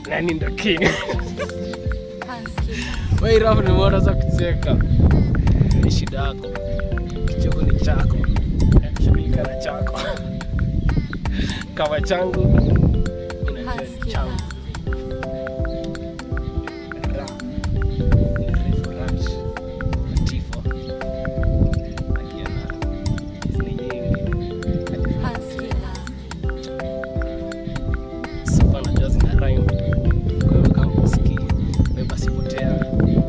nani ndo king Wewe rafu ni mbona za kucheka ni shida yako kichoko ni chako shughulika na chako kama changu inajua ni changu Ra. Ni refu ranch. Tifo. Akiana. Hizi ni nyingi. Sifa najua zina rhyme. Kwa hiyo kama usikii, wewe basi potea.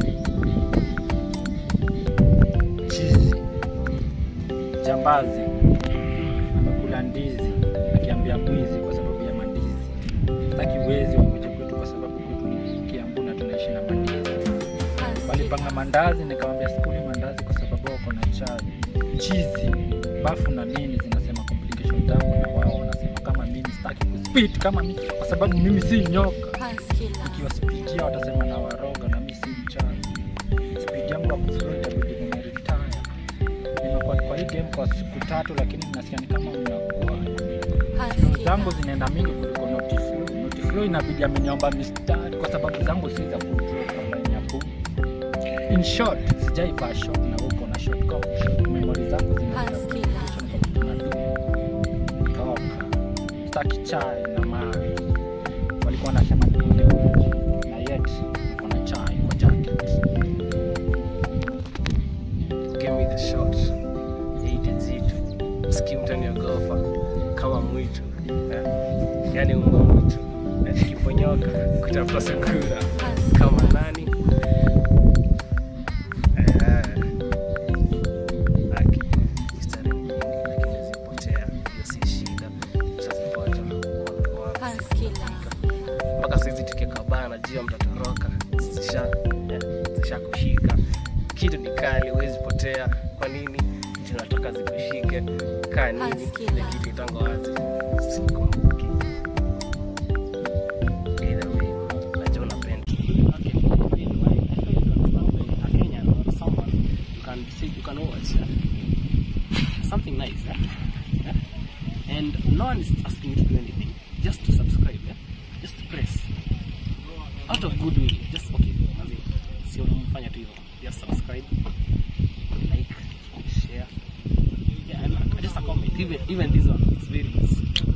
chizi jambazi amekula ndizi akiambia mwizi kwa sababu ya mandizi taki wezi wakuja kwetu kwa sababu kwetu ni kiambu na tunaishi na mandizi walipanga mandazi nikamwambia sikuli mandazi kwa sababu wako na chai chizi bafu na nini zinasema complication zangu na wao wanasema kama mimi sitaki kuspit kama mimi kwa sababu mimi si nyoka ikiwa speed yao watasema na waroga na mimi si mchawi speed yangu ya kuflow itabidi nimeretire nimekuwa kwa hii game kwa siku tatu lakini nasikia ni kama unakuwa flow zangu zinaenda mingi kuliko notiflow notiflow inabidi ameniomba mistari kwa sababu zangu si za kudraw kwa line ya boom in short sijaivaa short na huko na short kwa short memory zangu zinaenda Husky complication kwa vitu nadu toka staki chai na maji walikuwa wanasema nikule uji na yet niko na chai kwa jacket Give me the shot. Eite nzito. Usikii mtaniogopa kama mwitu. Eh? Yaani mbwa mwitu. Eh, Kiponyoka kutafuta sukura kama nani? Eh. Aki. Mistari ni nyingi lakini zipotea. Hiyo si shida. Tutazipata. Watu wapi? mpaka saizi tukikabana najua mtatoroka zisha eh, zisha kushika kitu ni kali huwezi potea kwa nini tunatoka zikushike kaa nini Husky ile love. kitu itango wazi sikumbuki Either way, najua unapenda Okay, why- why- I feel you understand why a Kenyan or someone you can see you can watch yeah? something nice yeah? Yeah? and no one is asking you to do anything just to subscribe yeah? just press out of goodwill just okay manzi, sio mfanya tu hivyo just subscribe like share yeah, and just a comment even even this one it's very easy